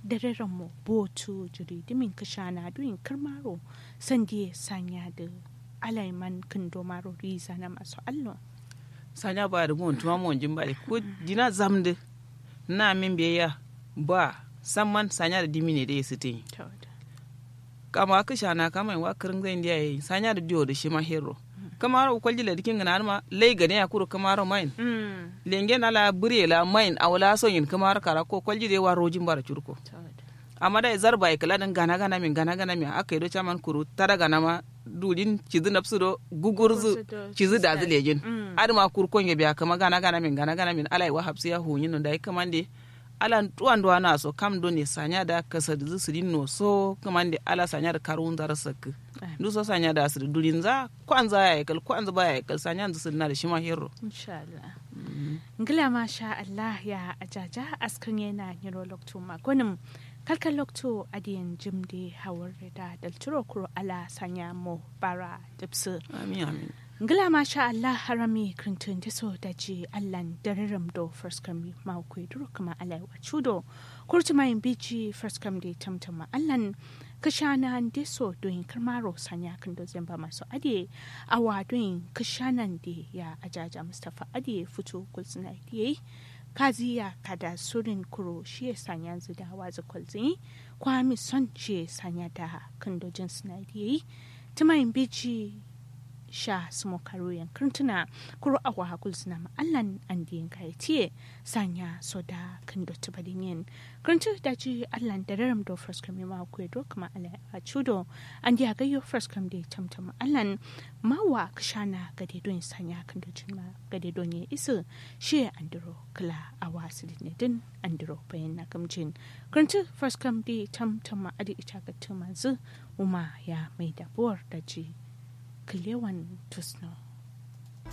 da raren mu botu jiri dimin kashana duyin kirmaro sandi sanya da alaiman kindo maro riza na masu allon sanya ba da mun tuma mun jin bale ko dina zamde na min biya ba samman sanya da dimi ne da ya sitin kama ka shana kama wa kirin zai ndiya yi sanya da diyo da shi ma hero kamar ko kwalji la dikin gana ma lay gane ya kuro kamar main lenge na la bure la main awla so yin kamar kara ko kwalji de wa rojin bara curko amma da zarba ya kala dan gana gana min gana gana min aka yi do chaman kuru tara gana ma dudin cizi napsu do gugurzu cizi da zilejin adama kurkon ya biya kama gana gana min gana gana min alai wa hapsi ya hunyin da ya kamande ala tuwan do na so kam do ne sanya da kasa da su no so kamande ala sanya da karun zar sak du so sanya da su durin za kwan za ya kal kwan za ba ya kal sanya da su na da shi ma hero insha Allah ngila ma sha Allah ya ajaja askan yana nyiro lokto magonim kalkan lokto adiyan jimde hawar da dalturo kuro ala sanya mo bara dipsu amin amin ngila ma sha Allah harami krintun da so da ji Allah dararam do first kami ma ku duro kuma ala wa chudo kurti mai bici first kam de tamtama Allah kashana de so doin karmaro sanya kan do zamba masu ade awa doin kashanan de ya ajaja Mustafa ade fito kulsuna de kaziya kada surin kuro shi ya sanya da wazi kwalzini kwami son shi ya sanya da kandojin sinadiyayi tumayin bici sha sumo karo yankirtuna kuro awa hakul suna ma'allan an diyan kaya tiye sanya so da kando tubadin yin kirintu da ji allan da raram do first kami ma ku do kuma ala a chudo an diya gayo first kam da tamtam allan mawa kashana gade don sanya kando jin ma gade don ya isu shi andiro kala awa sidin din andiro bayan na gamjin kirintu first kam da tamtam ma adi ita ga tumazu uma ya mai dabuwar da ji kilewan tusno